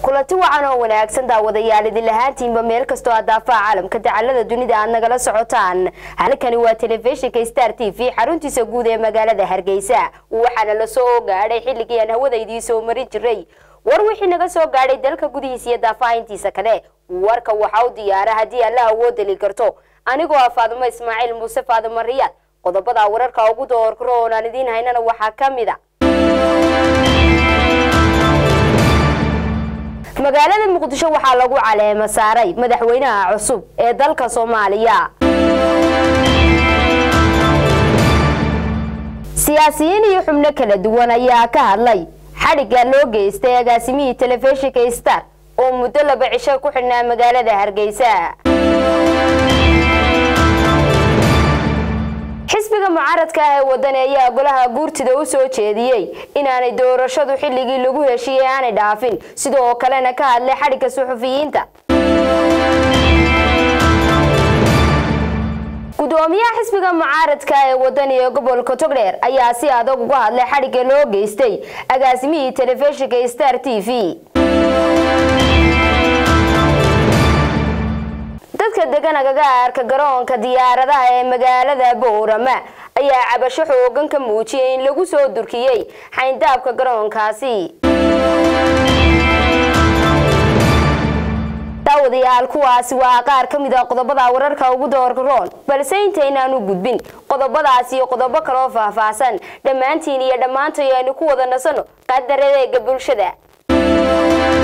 kulanti wacan oo wanaagsan daawadayaal idin lahaantiinba meel kastoo aad daafaha caalamka dacalada dunida aad nagala socotaan halkani waa telefishinka star t v xaruntiisa guud ee magaalada hargeysa waxaana la soo gaadhay xilligii aan hawada idiin soo marin jiray war wixii naga soo gaadhay dalka gudihiisa iyo daafaha intiisa kale warka waxaa u diyaara haddii alla awood deli karto anigoo ah faadumo ismaaciil muuse faadumo riyaad qodobada wararka ugu doorkaro oon aan idiin haynana waxaa ka mid a magaalada muqdisho waxaa lagu caleemo saaray madaxweynaha cusub ee dalka soomaaliya siyaasiyiin iyo xubno kala duwan ayaa ka hadlay xadhigga loo geystay agaasimihii telefishinka star oo muddo laba cisho ku xidhnaa magaalada hargeysa xisbiga mucaaradka ah ee wadani ayaa golaha guurtida u soo jeediyey inaanay doorashadu xilligii lagu heshiiyey aanay dhaafin sidoo kalena ka hadlay xadhigga suxufiyiinta gudoomiyaha xisbiga mucaaradka ee wadani ee gobolka togdheer ayaa si adag uga hadlay xadhigga loo geystay agaasimihii telefishinka star t v dadka degan agagaarka garoonka diyaaradaha ee magaalada boorama ayaa cabasho xoogan ka muujiyay in lagu soo durkiyey xayndaabka garoonkaasi daawadayaal kuwaasi waa qaar ka mid a qodobada wararka ugu doorka roon balse intaynaanu gudbin qodobadaas iyo qodobo kaloo faahfaahsan dhammaantiin iyo dhammaantay aynu ku wada nasano qadaradeega bulshada